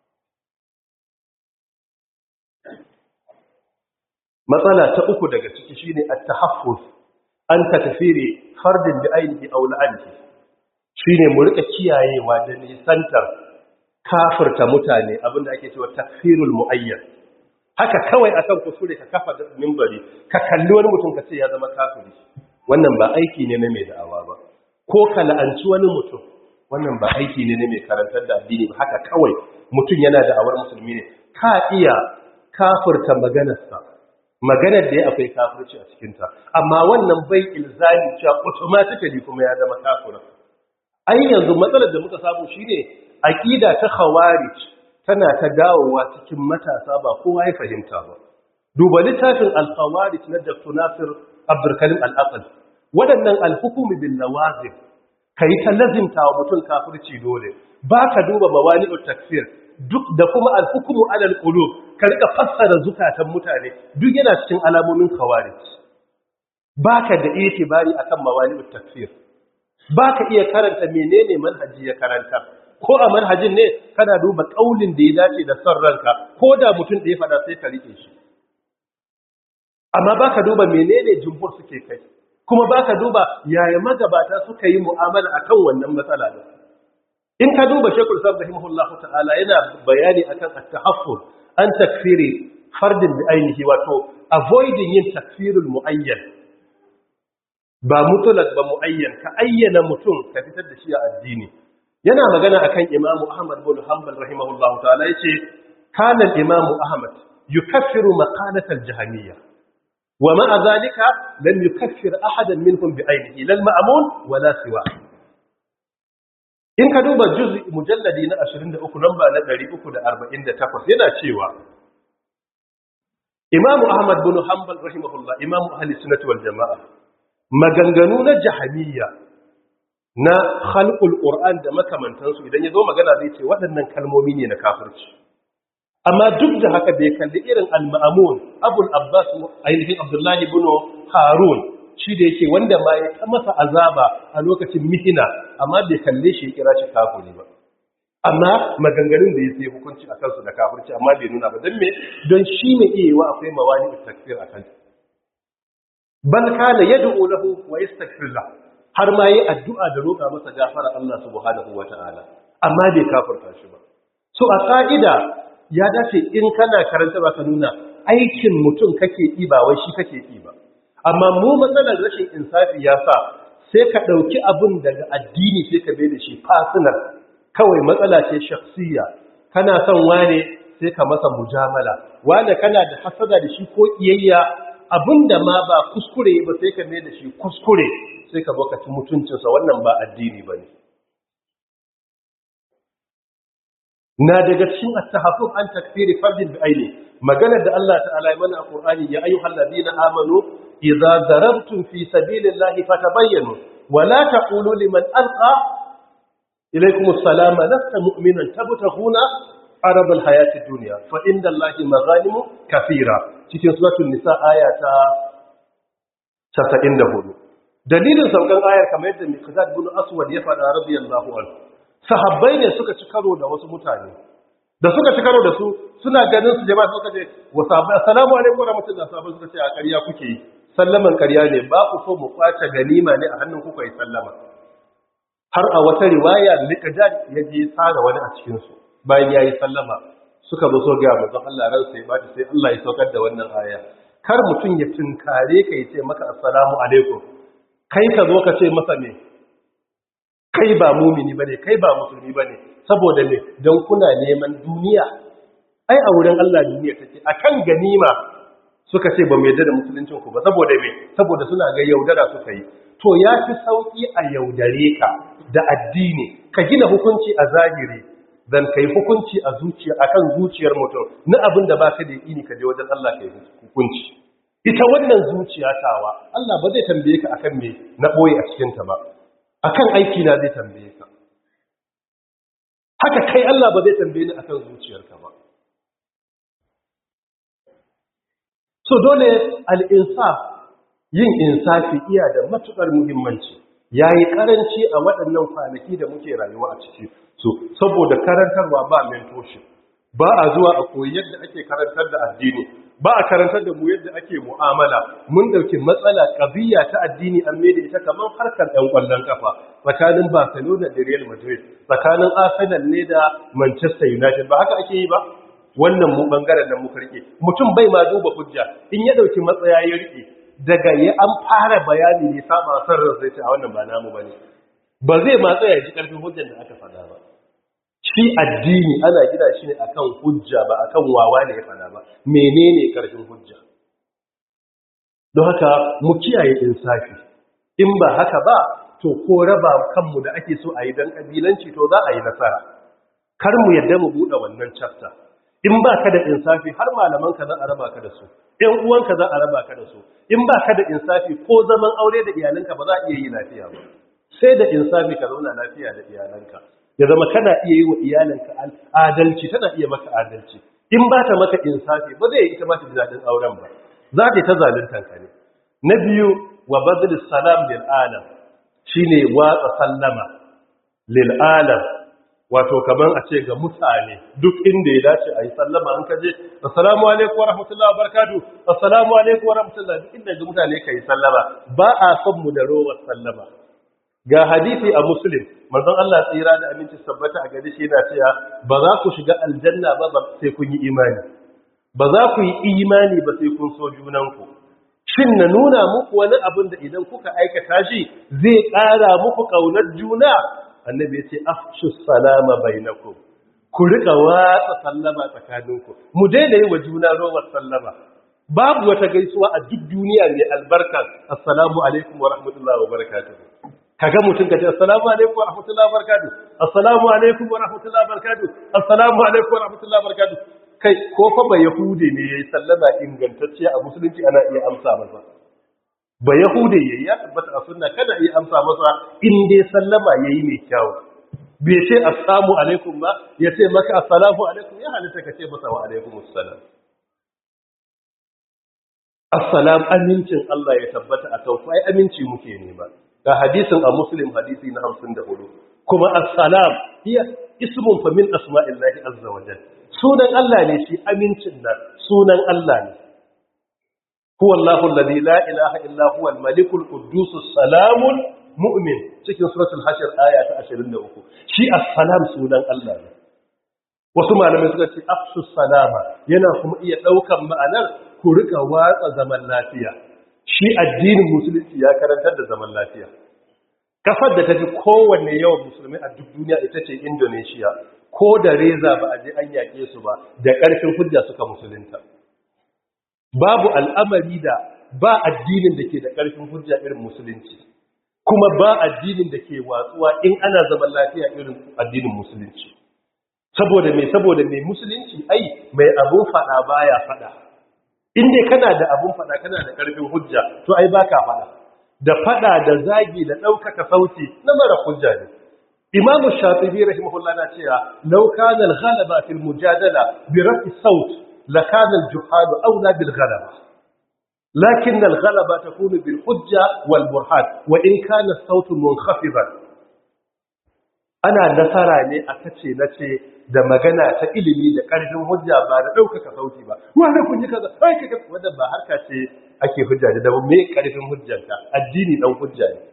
matsala ta uku daga ciki shine at-tahaffuz an takfiri fardin bi ainihi aw la'anti shine mu rika kiyayewa da nisantar kafirta mutane abinda ake cewa takfirul muayyan haka kawai akan kusure ka kafa minbari ka kalli wani mutum ka ce ya zama kafiri wannan ba aiki ne na mai da'awa ba ko ka la'anci wani mutum wannan ba aiki ne na mai karantar da addini ba haka kawai mutum yana da'awar musulmi ne ka iya kafirta maganarsa maganar da ya akwai kafirci a cikinta amma wannan bai ilzami cewa automatically kuma ya zama kafirin ai yanzu matsalar da muka samu shine aqida ta khawarij tana ta dawowa cikin matasa ba kowa ya fahimta ba duba littafin al-khawarij na Dr. Nasir Abdul Karim Al-Aqal waɗannan al-hukm bil lawazim kai ta lazimta wa mutum kafirci dole ba ka duba mawani'ut takfir duk da kuma al-hukmu ala al-qulub ka rika fassara zukatan mutane duk yana cikin alamomin khawarij baka da itibari akan mawani'ut takfir baka iya karanta menene manhaji ya karanta ko a manhajin ne kana duba kaulin da ya dace da son ranka ko da mutum da ya fada sai ka rike shi amma baka duba menene jumhur suke kai kuma baka duba yaya magabata suka yi mu'amala akan wannan matsala din in ka duba shekul sabda rahimahullahu ta'ala yana bayani akan at-tahaffuz an takfiri fardin bi ainihi wato avoiding yin takfirul muayyan ba mutlaq ba muayyan ka ayyana mutum ka fitar da shi a addini yana magana akan imamu ahmad bin hanbal rahimahullahu ta'ala yace kana imamu ahmad yukaffiru maqalat al-jahmiyya wa ma'a dhalika lam yukaffir ahadan minhum bi ainihi lal ma'mun wala siwa in ka duba juz'i mujalladi na 23 namba na 348 yana cewa imamu ahmad bin hanbal rahimahullah imamu ahli sunnati wal jamaa maganganu na jahamiyya na khalqul qur'an da makamantansu idan ya zo magana zai ce waɗannan kalmomi ne na kafirci amma duk da haka bai kalli irin al-ma'amun abul abbas ainihin abdullahi ibn harun shi da yake wanda ma ya masa azaba a lokacin mihina amma bai kalle shi ya kira shi kafiri ba amma maganganun da ya sai hukunci a kansu da kafirci amma bai nuna ba don me don shi ne iya wa akwai mawani takfir a kan bal kana yad'u lahu wa yastaghfir lahu har ma yi addu'a da roƙa masa gafara Allah subhanahu wata'ala amma bai kafirta shi ba so a ka'ida ya dace in kana karanta ba ka nuna aikin mutum kake yi ba wai shi kake yi ba amma mu matsalar rashin insafi ya sa sai ka ɗauki abin daga addini sai ka bai da shi fasinar kawai matsala ce shakhsiyya kana son wane sai ka masa mujamala wane kana da hasada da shi ko iyayya abinda ma ba kuskure ba sai ka mai da shi kuskure sai ka baka ci mutuncinsa wannan ba addini ba ne na daga cikin at-tahaffuf an takfiri fardin bi aini maganar da Allah ta'ala ya mana a Qur'ani ya ayyuhal ladina amanu idza darabtum fi sabilillahi fatabayyanu wa la taqulu liman alqa ilaykum as-salama lasta mu'minan tabtaghuna arab al-hayati ad-dunya fa inda Allahi maghanimu kathira cikin suratul nisa aya ta 94 dalilin saukan ayar kamar yadda Miqdad bin Aswad ya faɗa radiyallahu anhu sahabbai ne suka ci karo da wasu mutane da suka ci karo da su suna ganin su jama'a suka ce wa sahabbai assalamu alaikum warahmatullahi sahabbai suka ce a ƙarya kuke yi sallaman ƙarya ne ba ku so mu kwace ganima ne a hannun kuka yi sallama har a wata riwaya Miqdad ya je tsara wani a cikin su bayan yayi sallama suka zo so ga manzon Allah ran sai ba sai Allah ya saukar da wannan aya kar mutum ya tunkare ka ya ce maka assalamu alaikum kai ka zo ka ce masa me kai ba mumini bane kai ba musulmi bane saboda me don kuna neman duniya ai a wurin Allah duniya take akan ganima suka ce ba mu yadda da musuluncin ku ba saboda me saboda suna ga yaudara suka yi to ya fi sauki a yaudare ka da addini ka gina hukunci a zahiri dan kai hukunci a zuciya akan zuciyar mutum na abin da baka da yini ka je wajen Allah kai hukunci ita wannan zuciya tawa Allah ba zai tambaye ka akan me na boye a cikin ta ba akan aiki na zai tambaye ka haka kai Allah ba zai tambaye ni akan zuciyarka ba so dole al-insaf yin insafi iya da matukar muhimmanci yayi karanci a waɗannan kwanaki da muke rayuwa a ciki so saboda karantarwa ba mentorship ba a zuwa a koyi yadda ake karantar da addini ba a karantar da mu yadda ake mu'amala mun dauki matsala qadiyya ta addini an mai da ita kamar harkar ɗan ƙwallon kafa tsakanin Barcelona da Real Madrid tsakanin Arsenal ne da Manchester United ba haka ake yi ba wannan mu bangaren nan muka rike mutum bai ma duba hujja in ya dauki matsaya ya rike daga ya an fara bayani ne saba san ran sai a wannan ba namu bane ba zai ma tsaya ji karfin hujjar da aka faɗa ba shi addini ana gina shi ne akan hujja ba akan wawa ne ya fada ba menene karfin hujja don haka mu kiyaye insafi in ba haka ba to ko raba kanmu da ake so a yi don kabilanci to za a yi nasara kar mu yadda mu buɗe wannan chapter in ba ka da insafi har malaman ka za a raba ka da su ɗan uwanka za a raba ka da su in ba ka da insafi ko zaman aure da iyalanka ba za a iya yi lafiya ba sai da insafi ka zauna lafiya da iyalanka ya zama kana iya yi wa iyalinka adalci tana iya maka adalci in ba ta maka insafi ba zai yi ita mata daɗin auren ba za ta yi ta zaluntan ka ne na biyu wa badal salam lil alam shine watsa sallama lil alam wato kaman a ce ga mutane duk inda ya dace a yi sallama an kaje assalamu alaikum wa rahmatullahi wa barakatuh assalamu alaikum wa rahmatullahi duk inda ga mutane ka yi sallama ba a son mu da rowar sallama ga hadisi a muslim manzon Allah tsira da aminci sabbata a gari shi yana cewa ba za ku shiga aljanna ba sai kun yi imani ba za ku yi imani ba sai kun so junanku shin na nuna muku wani abin da idan kuka aikata shi zai ƙara muku ƙaunar juna annabi ya ce afshu salama bainakum ku rika watsa sallama tsakaninku mu daina yi wa juna rowar sallama babu wata gaisuwa a duk duniya mai albarka assalamu alaikum wa rahmatullahi wa barakatuh kaga mutum kace assalamu alaikum wa rahmatullahi wa barakatuh assalamu alaikum wa rahmatullahi wa barakatuh assalamu alaikum wa rahmatullahi wa barakatuh kai ko fa ba yahude ne yayi sallama ingantacce a musulunci ana iya amsa masa ba yahude yayi ya tabbata a sunna kada yi amsa masa in dai sallama yayi mai kyau bai ce assalamu alaikum ba ya ce maka assalamu alaikum ya halitta ka ce masa wa alaikum assalam assalam amincin Allah ya tabbata a kan ai aminci muke nema ga hadisin a muslim hadisi na 54 kuma assalam hiya ismun fa min asma'illahi azza wa jalla sunan Allah ne shi amincin nan sunan Allah ne huwa Allahu alladhi la ilaha illa huwa al-malikul quddus salamul mu'min cikin suratul hashr aya ta 23 shi assalam sunan Allah ne wasu malamai suka ce afsus salama yana kuma iya daukan ma'anar ku rika watsa zaman lafiya shi addinin musulunci ya karantar da zaman lafiya kasar da tafi kowanne yawan musulmi a duk duniya ita ce Indonesia ko da reza ba a je an yaƙe su ba da ƙarfin hujja suka musulunta babu al'amari da ba addinin da ke da ƙarfin hujja irin musulunci kuma ba addinin da ke watsuwa in ana zaman lafiya irin addinin musulunci saboda mai saboda mai musulunci ai mai abun fada baya fada inda kana da abun fada kana da ƙarfin hujja to ai baka fada da fada da zagi da ɗaukaka sauti na mara hujja ne imam shafi'i rahimahullah na cewa law kana al-ghalaba fil mujadala bi raf'i saut la kana al-juhad awla bil ghalaba lakin al-ghalaba takunu bil hujja wal burhan wa in kana as-saut munkhafidhan ana nasara ne a kace nace da magana ta ilimi da ƙarfin hujja ba da ɗaukaka sauti ba wanda kun yi kaza ai kaga wanda ba harka ce ake hujja da me ƙarfin hujjanka addini dan hujja ne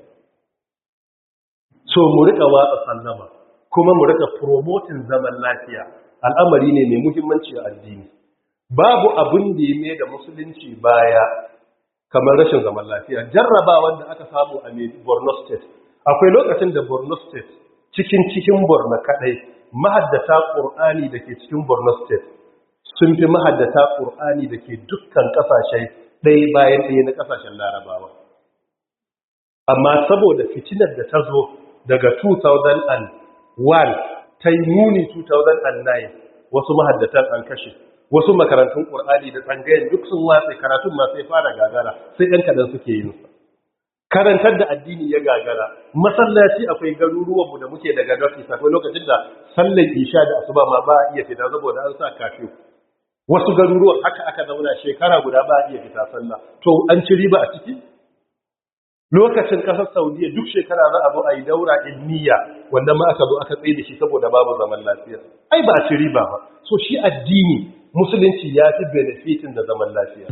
so mu rika watsa sallama kuma mu rika promoting zaman lafiya al'amari ne mai muhimmanci a addini babu abin da ya mai da musulunci baya kamar rashin zaman lafiya jarraba wanda aka samu a Borno state akwai lokacin da Borno state cikin cikin Borno kadai mahaddata Qur'ani dake cikin Borno state sun fi mahaddata Qur'ani dake dukkan kasashe ɗaya bayan ɗaya na kasashen Larabawa amma saboda fitinar da ta zo daga 2001 ta yi muni 2009 wasu mahaddatan an kashe wasu makarantun ƙur'ani da tsangayen duk sun watse karatun masu ya fara gagara sai ɗan kaɗan suke yin sa karantar da addini ya gagara masallaci akwai garuruwanmu da muke daga north akwai lokacin da sallar isha da asuba ma ba a iya fita saboda an sa kafiyu wasu garuruwan haka aka zauna shekara guda ba a iya fita sallah to an ci riba a ciki lokacin kasar saudiya duk shekara za a zo a yi daura ilmiya wanda ma aka zo aka tsaye da shi saboda babu zaman lafiya ai ba a ci riba ba so shi addini musulunci ya fi benefitin da zaman lafiya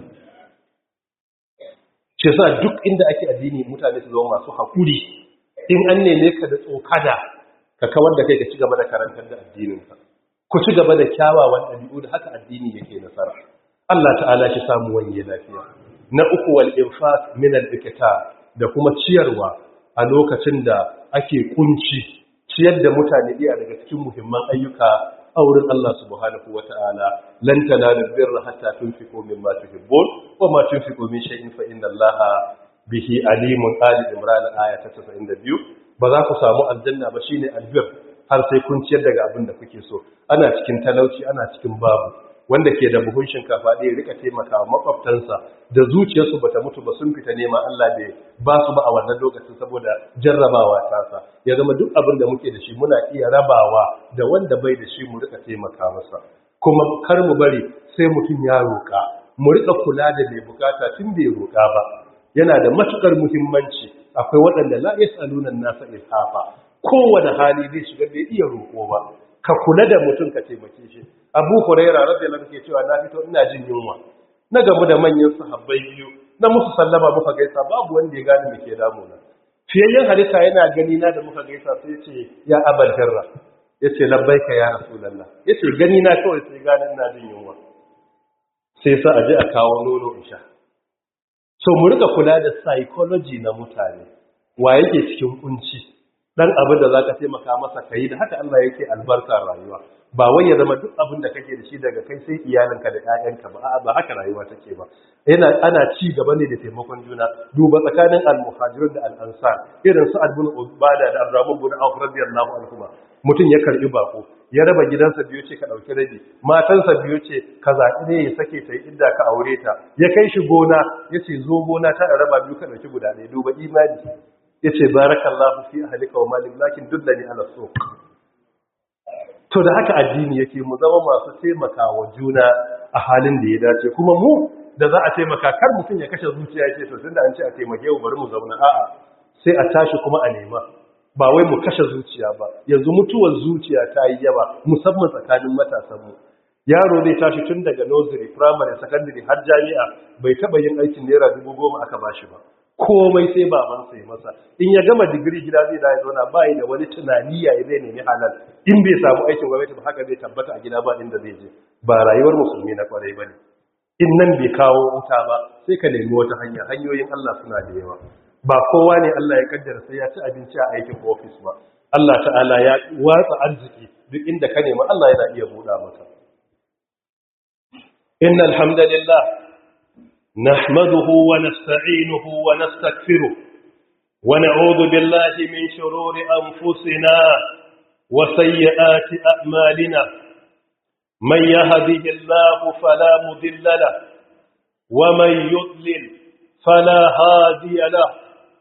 ce sa duk inda ake addini mutane su zama masu haƙuri in an neme ka da tsokada ka kawar da kai ka ci gaba da karantar da addininka ku ci gaba da kyawawan ɗabi'u da haka addini yake nasara Allah ta'ala shi samu wanye lafiya na uku wal infaq min al da kuma ciyarwa a lokacin da ake kunci ciyar da mutane iya daga cikin muhimman ayyuka a wurin Allah subhanahu wata'ala lan tanalu birra hatta tunfiqu mimma tuhibbun wa ma tunfiqu min shay'in fa inna Allaha bihi alimun ali imran aya ta 92 ba za ku samu aljanna ba shine albir har sai kun ciyar daga abin da kuke so ana cikin talauci ana cikin babu wanda ke da buhun shinkafa ɗaya rika taimaka wa makwabtansa da zuciyarsu bata mutu ba sun fita nema Allah bai ba su ba a wannan lokacin saboda jarrabawa tasa ya zama duk abin da muke da shi muna iya rabawa da wanda bai da shi mu rika taimaka masa kuma kar mu bari sai mutum ya roƙa mu rika kula da mai bukata tun bai roƙa ba yana da matukar muhimmanci akwai waɗanda la yasaluna nasa ilhafa kowane hali zai shiga bai iya roƙo ba ka kula da mutum ka taimake shi abu huraira radiyallahu anhu ke cewa na fito ina jin yunwa na gamu da manyan sahabbai biyu na musu sallama muka gaisa babu wanda ya gane me ke damuna fiyayyen halitta yana gani na da muka gaisa sai ce ya abal hirra yace labbaika ya rasulullah yace gani na kawai sai gane ina jin yunwa sai sa aje a kawo nono in sha so mu rika kula da psychology na mutane wa yake cikin kunci dan abin da zaka taimaka masa kai da haka Allah yake albarka rayuwa ba wai ya zama duk abin da kake da shi daga kai sai iyalinka da ƴaƴanka ba a'a ba haka rayuwa take ba yana ana ci gaba ne da taimakon juna duba tsakanin al-muhajirun da al-ansar irin su ibn ubada da abdurrahman ibn auf radiyallahu anhu mutum ya karbi bako ya raba gidansa biyu ce ka ɗauki rabi matansa biyu ce ka zaɓi ne ya sake ta yi inda ka aure ta ya kai shi gona ya ce zo gona ta a raba biyu ka ɗauki guda ɗaya duba imani ya ce barakallahu fi ahlika wa malik lakin dullani ala so to da haka addini yake mu zama masu taimaka wa juna a halin da ya dace kuma mu da za a taimaka kar mutum ya kashe zuciya ce to tunda an ce a taimake mu bari mu zauna a'a sai a tashi kuma a nema ba wai mu kashe zuciya ba yanzu mutuwar zuciya ta yi yawa musamman tsakanin matasanmu yaro zai tashi tun daga nursery primary secondary har jami'a bai taba yin aikin naira dubu goma aka bashi ba komai sai babansa ya masa in ya gama digiri gida zai da ya zauna ba da wani tunani ya zai nemi halal in bai samu aikin gwamnati ba haka zai tabbata a gida ba inda zai je ba rayuwar musulmi na kwarai ba ne in nan bai kawo wuta ba sai ka nemi wata hanya hanyoyin Allah suna da yawa ba kowa ne Allah ya kaddara sai ya ci abinci a aikin ofis ba Allah ta'ala ya watsa arziki duk inda ka nema Allah yana iya buɗa maka innal hamdalillah nahmaduhu wa nasta'inuhu wa nastaghfiruh wa na'udhu billahi min shururi anfusina wa sayyiati a'malina man yahdihillahu fala mudilla lahu wa man yudlil fala hadiya lahu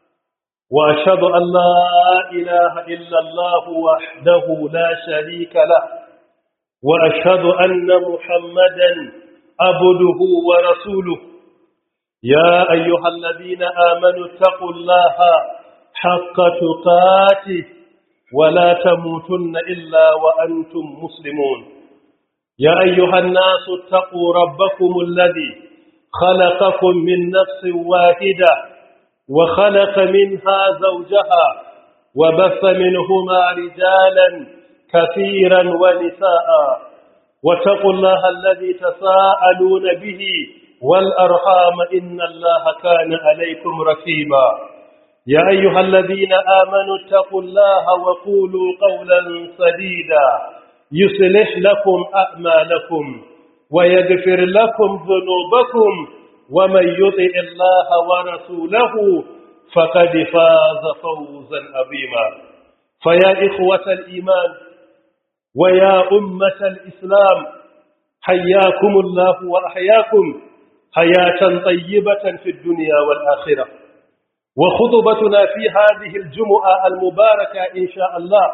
وأشهد أن لا إله إلا الله وحده لا شريك له وأشهد أن محمدا عبده ورسوله يا أيها الذين آمنوا اتقوا الله حق تقاته ولا تموتن إلا وأنتم مسلمون يا أيها الناس اتقوا ربكم الذي خلقكم من نفس واحدة وخلق منها زوجها وبث منهما رجالا كثيرا ونساء واتقوا الله الذي تساءلون به والأرحام إن الله كان عليكم ركيبا يا أيها الذين آمنوا اتقوا الله وقولوا قولا سديدا يصلح لكم أعمالكم ويغفر لكم ذنوبكم ومن يطع الله ورسوله فقد فاز فوزا عظيما فيا إخوة الإيمان ويا أمة الإسلام حياكم الله وأحياكم حياة طيبة في الدنيا والآخرة وخطبتنا في هذه الجمعة المباركة إن شاء الله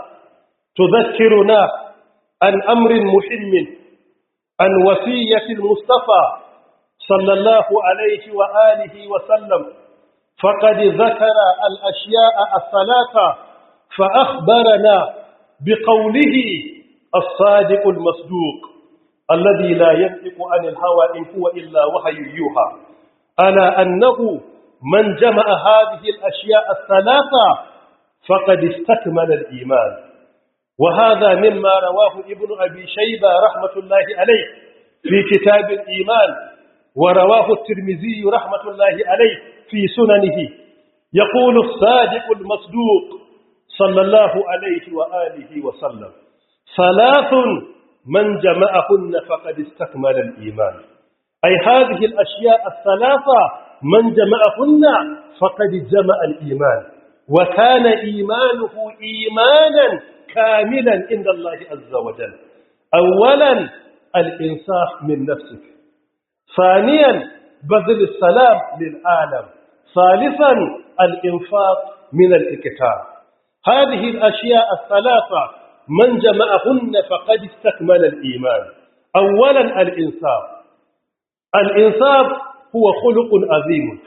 تذكرنا عن أمر مهم عن وصية المصطفى صلى الله عليه وآله وسلم فقد ذكر الأشياء الثلاثة فأخبرنا بقوله الصادق المصدوق الذي لا ينطق عن الهوى إن هو إلا وحي يوحى ألا أنه من جمع هذه الأشياء الثلاثة فقد استكمل الإيمان وهذا مما رواه ابن أبي شيبة رحمة الله عليه في كتاب الإيمان ورواه الترمذي رحمة الله عليه في سننه يقول الصادق المصدوق صلى الله عليه وآله وسلم ثلاث من جمعهن فقد استكمل الإيمان أي هذه الأشياء الثلاثة من جمعهن فقد جمع الإيمان وكان إيمانه إيمانا كاملا عند الله عز وجل أولا الإنصاف من نفسك ثانيا بذل السلام للعالم ثالثا الإنفاق من الإكتاب هذه الأشياء الثلاثة من جمعهن فقد استكمل الإيمان أولا الإنصاف الإنصاف هو خلق عظيم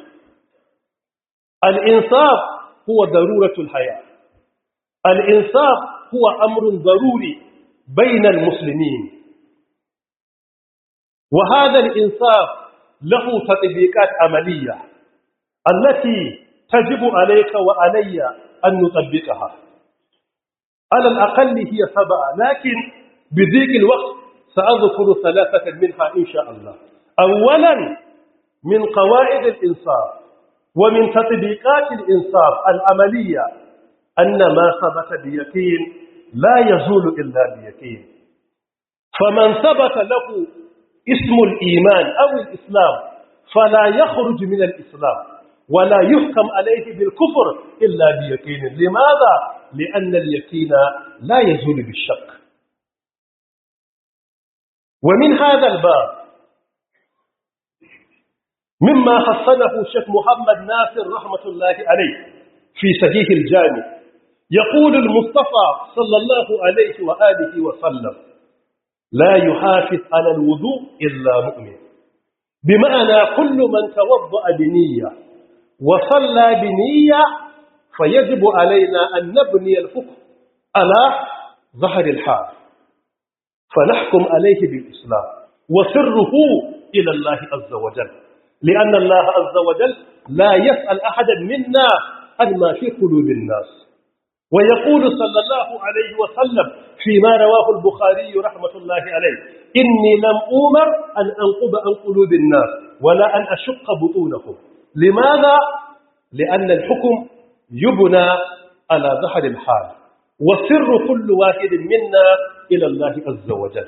الإنصاف هو ضرورة الحياة الإنصاف هو أمر ضروري بين المسلمين وهذا الإنصاف له تطبيقات عملية التي تجب عليك وعلي أن نطبقها على الأقل هي سبعة لكن بذيك الوقت سأذكر ثلاثة منها إن شاء الله أولا من قواعد الإنصاف ومن تطبيقات الإنصاف العملية أن ما ثبت بيقين لا يزول إلا بيقين فمن ثبت له اسم الإيمان أو الإسلام فلا يخرج من الإسلام ولا يحكم عليه بالكفر إلا بيقين لماذا؟ لأن اليقين لا يزول بالشك ومن هذا الباب مما حصله الشيخ محمد ناصر رحمة الله عليه في صحيح الجامع يقول المصطفى صلى الله عليه وآله وسلم لا يحافظ على الوضوء إلا مؤمن بمعنى كل من توضأ بنية وصلى بنية فيجب علينا أن نبني الفقه على ظهر الحال فنحكم عليه بالإسلام وسره إلى الله عز وجل لأن الله عز وجل لا يسأل أحدا منا عن ما في قلوب الناس ويقول صلى الله عليه وسلم فيما رواه البخاري رحمة الله عليه إني لم أمر أن أنقب عن قلوب الناس ولا أن أشق بطونهم لماذا؟ لأن الحكم يبنى على ظهر الحال وسر كل واحد منا إلى الله عز وجل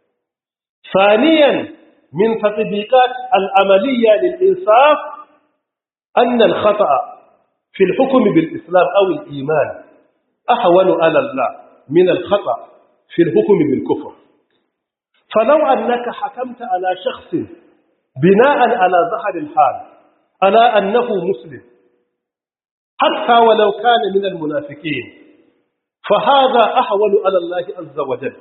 ثانيا من تطبيقات العملية للإنصاف أن الخطأ في الحكم بالإسلام أو الإيمان أحول على الله من الخطأ في الحكم بالكفر فلو أنك حكمت على شخص بناء على ظهر الحال على أنه مسلم حتى ولو كان من المنافقين فهذا أحول على الله عز وجل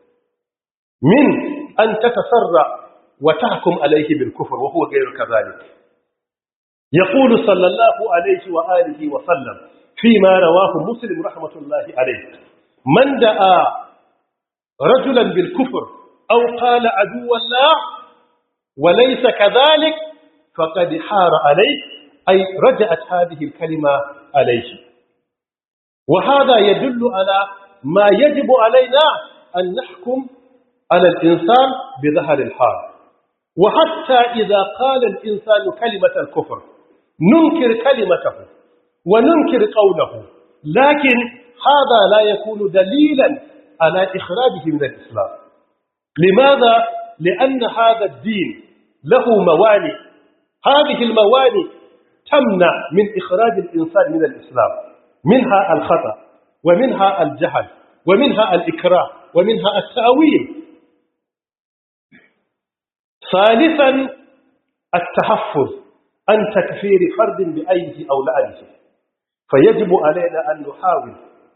من أن تتسرع وتحكم عليه بالكفر وهو غير كذلك يقول صلى الله عليه وآله وسلم فيما رواه مسلم رحمة الله عليه من دعا رجلا بالكفر أو قال عدو الله وليس كذلك فقد حار عليه أي رجعت هذه الكلمة عليه وهذا يدل على ما يجب علينا أن نحكم على الإنسان بظهر الحال وحتى إذا قال الإنسان كلمة الكفر ننكر كلمته وننكر قوله لكن هذا لا يكون دليلا على إخراجه من الإسلام لماذا؟ لأن هذا الدين له موانئ هذه الموانئ تمنع من إخراج الإنسان من الإسلام منها الخطأ ومنها الجهل ومنها الإكراه ومنها التأويل ثالثا التحفظ عن تكفير فرد بأيه أو لعنه فيجب علينا أن نحاول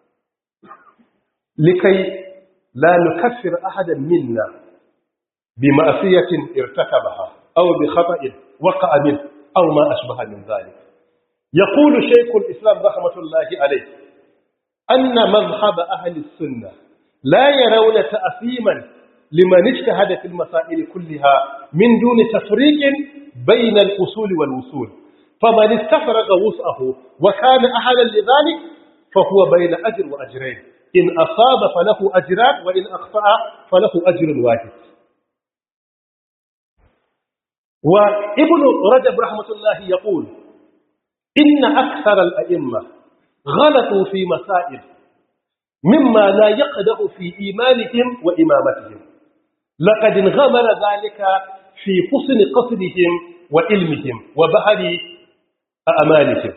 لكي لا نكفر أحدا منا بمعصية ارتكبها أو بخطأ وقع منه أو ما أشبه من ذلك يقول شيخ الإسلام رحمة الله عليه أن مذهب أهل السنة لا يرون تأثيما لمن اجتهد في المسائل كلها من دون تفريق بين الأصول والوصول فمن استفرغ وسعه وكان أهلا لذلك فهو بين أجر وأجرين إن أصاب فله أجران وإن أخطأ فله أجر واحد وابن رجب رحمة الله يقول إن أكثر الأئمة غلطوا في مسائل مما لا يقدح في إيمانهم وإمامتهم لقد انغمر ذلك في حسن قصدهم وعلمهم وبهر أمالهم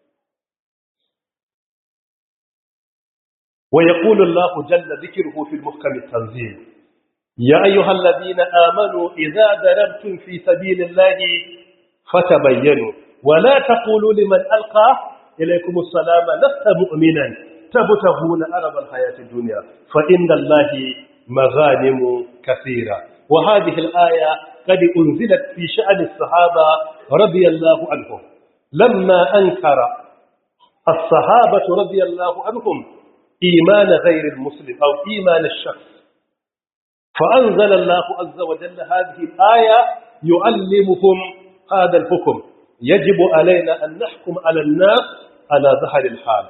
ويقول الله جل ذكره في المحكم التنزيل يا أيها الذين آمنوا إذا ضربتم في سبيل الله فتبينوا ولا تقولوا لمن ألقى إليكم السلام لست مؤمنا تبتغون أرض الحياة الدنيا فإن الله مغانم كثيرة وهذه الآية قد أنزلت في شأن الصحابة رضي الله عنهم لما أنكر الصحابة رضي الله عنهم إيمان غير المسلم أو إيمان الشخص فأنزل الله عز وجل هذه الآية يعلمهم هذا الحكم يجب علينا أن نحكم على الناس على ظهر الحال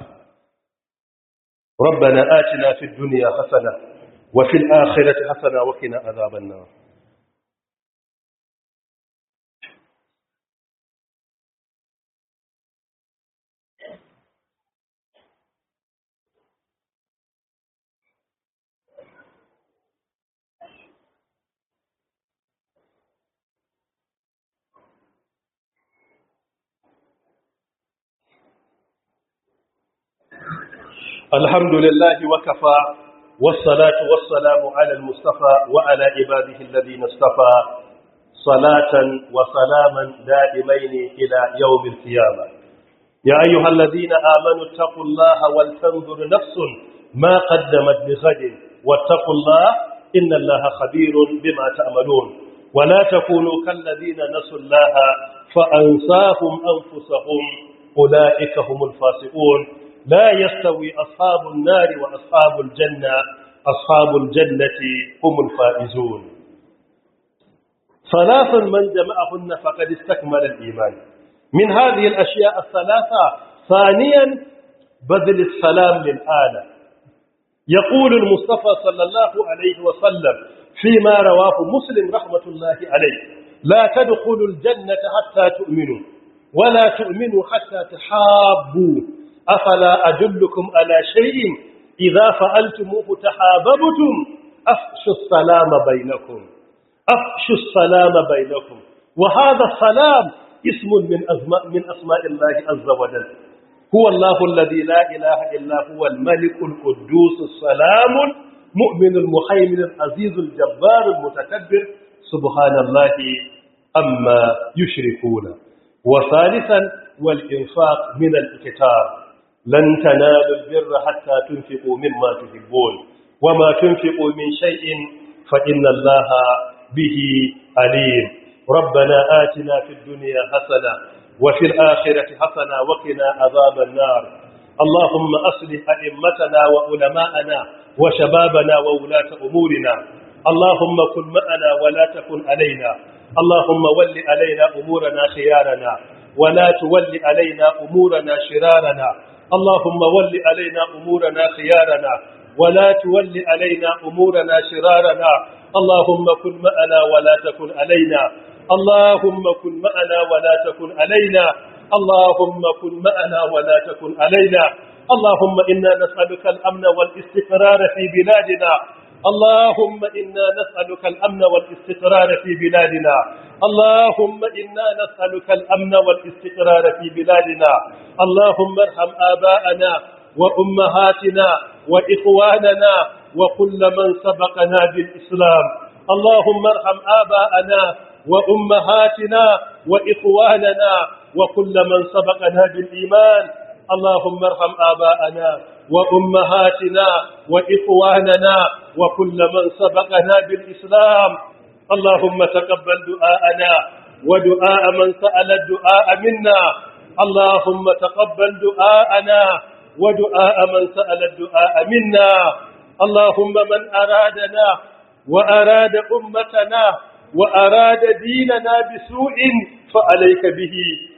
ربنا آتنا في الدنيا حسنة وفي الآخرة حسنة وقنا عذاب النار الحمد لله وكفى والصلاة والسلام على المصطفى وعلى عباده الذين اصطفى صلاة وسلاما دائمين إلى يوم القيامة يا أيها الذين آمنوا اتقوا الله ولتنظر نفس ما قدمت بغد واتقوا الله إن الله خبير بما تعملون ولا تكونوا كالذين نسوا الله فأنساهم أنفسهم أولئك هم الفاسقون لا يستوي أصحاب النار وأصحاب الجنة أصحاب الجنة هم الفائزون ثلاث من جمعهن فقد استكمل الإيمان من هذه الأشياء الثلاثة ثانيا بذل السلام للآلة يقول المصطفى صلى الله عليه وسلم فيما رواه مسلم رحمة الله عليه لا تدخلوا الجنة حتى تؤمنوا ولا تؤمنوا حتى تحابوا أفلا أدلكم على شيء إذا فعلتموه تحاببتم أفشوا السلام بينكم أفشوا السلام بينكم وهذا السلام اسم من أسماء, من أسماء الله عز وجل هو الله الذي لا إله إلا هو الملك القدوس السلام المؤمن المحيمن العزيز الجبار المتكبر سبحان الله أما يشركون وثالثا والإنفاق من الإكتار لن تنالوا البر حتى تنفقوا مما تحبون وما تنفقوا من شيء فإن الله به عليم ربنا آتنا في الدنيا حسنة وفي الآخرة حسنة وقنا عذاب النار اللهم أصلح أئمتنا وعلماءنا وشبابنا وولاة أمورنا اللهم كن معنا ولا تكن علينا اللهم ول علينا أمورنا خيارنا ولا تول علينا أمورنا شرارنا اللهم ول علينا أمورنا خيارنا ولا تول علينا أمورنا شرارنا اللهم كن معنا ولا تكن علينا اللهم كن معنا ولا تكن علينا اللهم كن معنا ولا تكن علينا اللهم إنا نسألك الأمن والاستقرار في بلادنا اللهم إنا نسألك الأمن والاستقرار في بلادنا اللهم إنا نسألك الأمن والاستقرار في بلادنا اللهم ارحم آباءنا وأمهاتنا وإخواننا وكل من سبقنا بالإسلام اللهم ارحم آباءنا وأمهاتنا وإخواننا وكل من سبقنا بالإيمان اللهم ارحم آباءنا وأمهاتنا وإخواننا وكل من سبقنا بالإسلام اللهم تقبل دعاءنا ودعاء من سأل الدعاء منا اللهم تقبل دعاءنا ودعاء من سأل الدعاء منا اللهم من أرادنا وأراد أمتنا وأراد ديننا بسوء فعليك به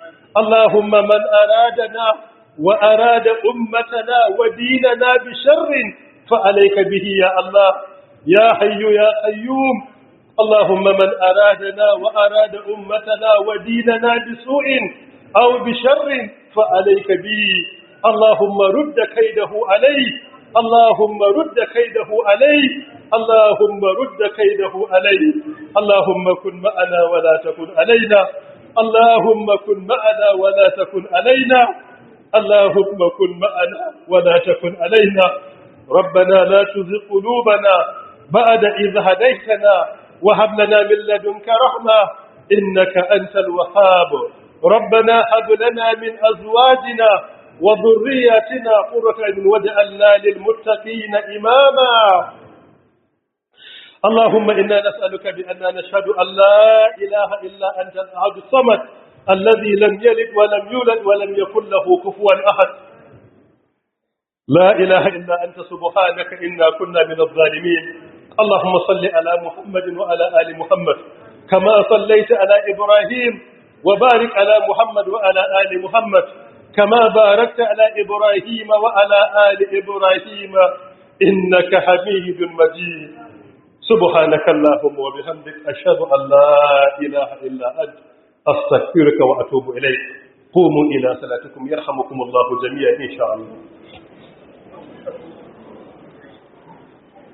اللهم من أرادنا وأراد أمتنا وديننا بشر فعليك به يا الله يا حي يا قيوم اللهم من أرادنا وأراد أمتنا وديننا بسوء أو بشر فعليك به اللهم رد كيده عليه اللهم رد كيده عليه اللهم رد كيده عليه اللهم كن معنا ولا تكن علينا اللهم كن معنا ولا تكن علينا اللهم كن معنا ولا تكن علينا ربنا لا تزغ قلوبنا بعد إذ هديتنا وهب لنا من لدنك رحمة إنك أنت الوهاب ربنا هب لنا من أزواجنا وذرياتنا قرة عين واجعلنا للمتقين إماما اللهم إنا نسألك بأننا نشهد أن لا إله إلا أنت الأحد الصمد الذي لم يلد ولم يولد ولم يكن له كفوا أحد لا إله إلا أنت سبحانك إنا كنا من الظالمين اللهم صل على محمد وعلى آل محمد كما صليت على إبراهيم وبارك على محمد وعلى آل محمد كما باركت على إبراهيم وعلى آل إبراهيم إنك حميد مجيد سبحانك اللهم وبحمدك أشهد أن لا إله إلا أنت أستغفرك وأتوب إليك قوموا إلى صلاتكم يرحمكم الله جميعا إن شاء الله